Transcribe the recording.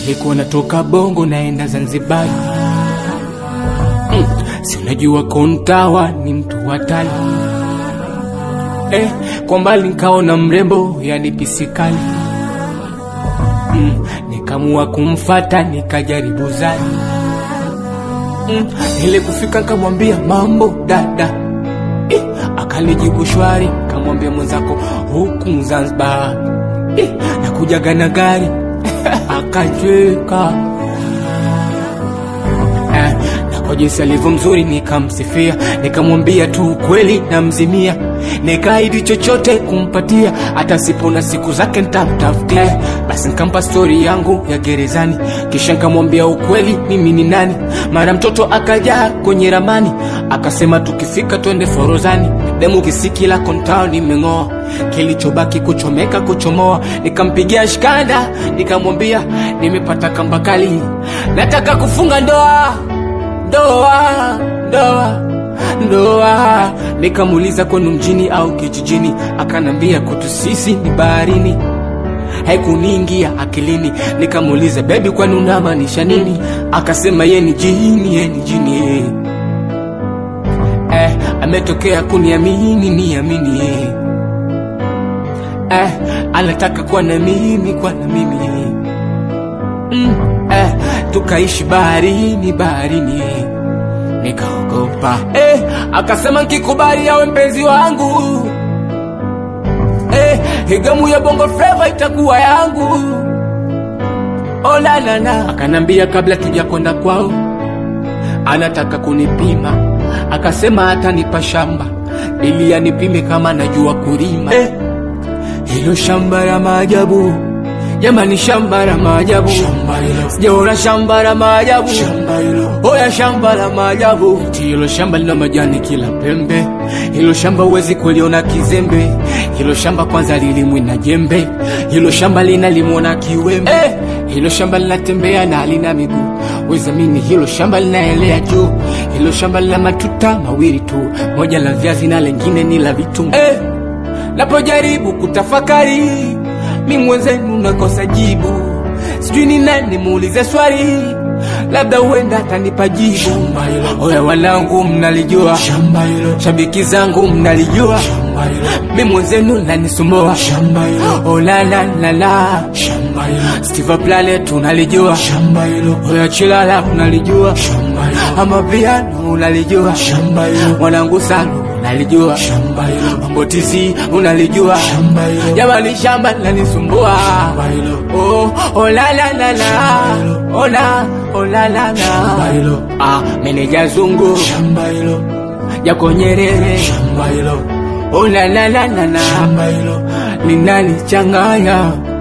nilikuwa natoka Bongo naenda Zanzibar. Mm, si unajua Kontawa ni mtu hatari eh, kwa mbali nikaona mrembo yani pisikali mm, nikamua kumfata nikajaribu zani mm, ile kufika nikamwambia mambo dada eh, akanijibu shwari, kamwambia mwenzako huku Zanzibar eh, nakujaga na gari akacheka eh, na kwa jinsi alivyo mzuri nikamsifia, nikamwambia tu ukweli namzimia, nikaahidi chochote kumpatia, hata sipona siku zake nitamtafutia. Eh, basi nikampa stori yangu ya gerezani, kisha nikamwambia ukweli mimi ni nani. Mara mtoto akajaa kwenye ramani, akasema tukifika twende Forozani, demu kisikila kontao nimeng'oa, kilichobaki kuchomeka kuchomoa. Nikampigia shikanda, nikamwambia nimepata kamba kali, nataka kufunga ndoa ndoa ndoa ndoa. Nikamuuliza kwenu mjini au kijijini, akanambia kwetu sisi ni baharini. Haikuniingia akilini, nikamuuliza bebi, kwani unamaanisha nini? Akasema ye ni jini, ye ni jini eh. Eh, ametokea kuniamini niamini eh. Eh, anataka kuwa na mimi kuwa na mimi eh. Mm, eh, tukaishi baharini baharini eh. Nikaogopa eh, akasema nkikubali awe mpenzi wangu eh, higamu ya bongo flava itakuwa yangu. Oh, la, la, la. Akanambia kabla tuja kwenda kwao anataka kunipima, akasema atanipa shamba ili anipime kama najua kulima eh, hilo shamba la maajabu jamani, shamba la maajabu, sijaona shamba la maajabu, oya shamba la maajabu. Hilo shamba lina majani kila pembe, hilo shamba huwezi kuliona kizembe, hilo shamba kwanza lilimwi na jembe, hilo shamba linalimwa na kiwembe eh, hilo shamba linatembea na halina miguu, wezamini hilo shamba linaelea juu, hilo shamba lina matuta mawili tu, moja la viazi na lengine ni la vitunguu eh, napojaribu kutafakari mi mwenzenu nakosa jibu, sijui ni nani muulize swali, labda huenda atanipa jibu. Oya wanangu, mnalijua shabiki zangu mnalijua, mi mwenzenu nanisumbua. Oh, la, la, la, la. Steve Planet unalijua, oya Chilala unalijua, ama piano unalijua, mwanangu Salu unalijua, mambo tisi unalijua, jamani shamba lanisumbua. Oh, oh la la la la, oh la, oh la la la. Ah, meneja zungu yako Nyerere, oh la la la la la, linalichanganya